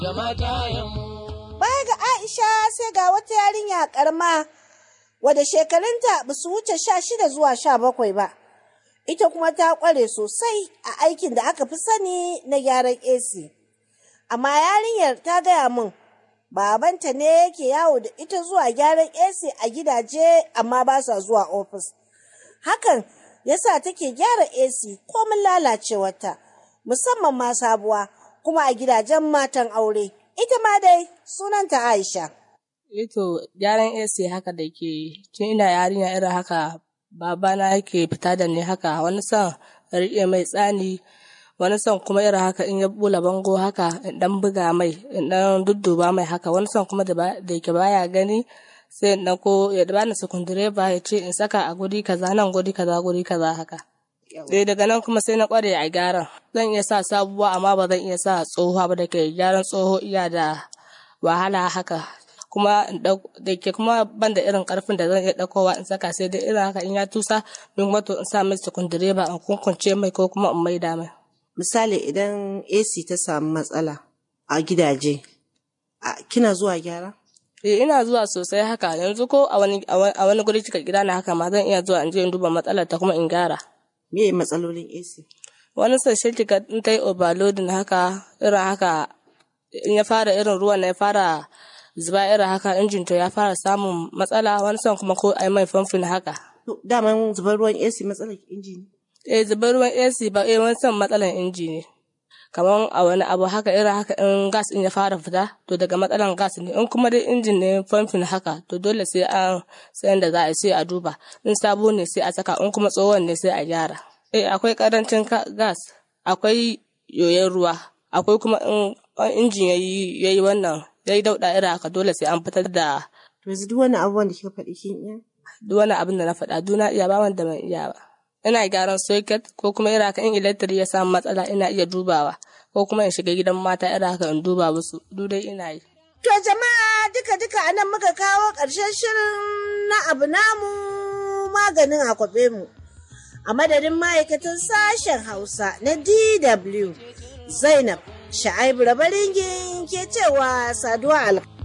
Baya ga Aisha sai ga wata yarinya karma wadda shekarunta ba su wuce sha shida zuwa sha bakwai ba. Ita kuma ta ƙware sosai a aikin da aka fi sani na gyaran AC. Amma yarinyar ta gaya min babanta ne yake yawo da ita zuwa gyaran AC a gidaje amma ba sa zuwa ofis. Hakan yasa take gyara AC komin lalacewarta musamman ma sabuwa kuma a gidajen matan aure. Ita ma dai sunanta Aisha. Ito gyaran AC haka da ke tun ina yarinya irin haka babana yake fita da ni haka wani son riƙe mai tsani wani son kuma irin haka in ya bula bango haka in dan buga mai in dan dudduba mai haka wani son kuma da yake baya gani sai in ko ya bani sukundireba ya ce in saka a guri kaza nan guri kaza guri kaza haka. Dai daga nan kuma sai na kware a gyaran zan iya sa sabuwa amma ba zan iya sa tsohuwa ba da ke gyaran tsoho iya da wahala haka kuma da ke kuma ban da irin karfin da zan iya ɗaukowa in saka sai dai irin haka in ya tusa min wato in sa mai sukundireba in kunkunce mai ko kuma in maida mai. Misali idan AC ta samu matsala a gidaje, kina zuwa gyara? Eh ina zuwa sosai haka yanzu ko a wani a wani guri cika gida na haka ma zan iya zuwa in je in duba matsalar ta kuma in gyara. Me matsalolin AC? Wani sashe kika in ta yi overloading haka irin haka in ya fara irin ruwan na ya fara zuba irin haka injin to ya fara samun matsala wani son kuma ko ai mai famfin haka. Daman zubar ruwan AC matsalar inji ne? Eh zubar ruwan AC ba eh wani son matsalar inji ne. Kamar a wani abu haka irin haka in gas in ya fara fita to daga matsalan gas ne in kuma dai injin ne famfin haka to dole sai an sayan da za a sai a duba in sabo ne sai a saka in kuma tsohon ne sai a gyara. Eh akwai karancin gas akwai yoyon ruwa akwai kuma in injin yayi yayi wannan yayi dauɗa irin haka dole sai an fitar da. To yanzu duk wani abubuwan da kika faɗi kin iya? Duk wani abin da na faɗa duna iya ba wanda ban iya ba. Ina gyaran socket ko kuma irin haka in electric ya samu matsala ina iya dubawa ko kuma in shiga gidan mata irin haka in duba musu duk dai ina yi. To jama'a duka duka anan muka kawo ƙarshen shirin na abu namu maganin akwabe mu. A madadin ma'aikatan sashen Hausa na DW Zainab Sha'aibu Rabaringin ke cewa saduwa alƙa.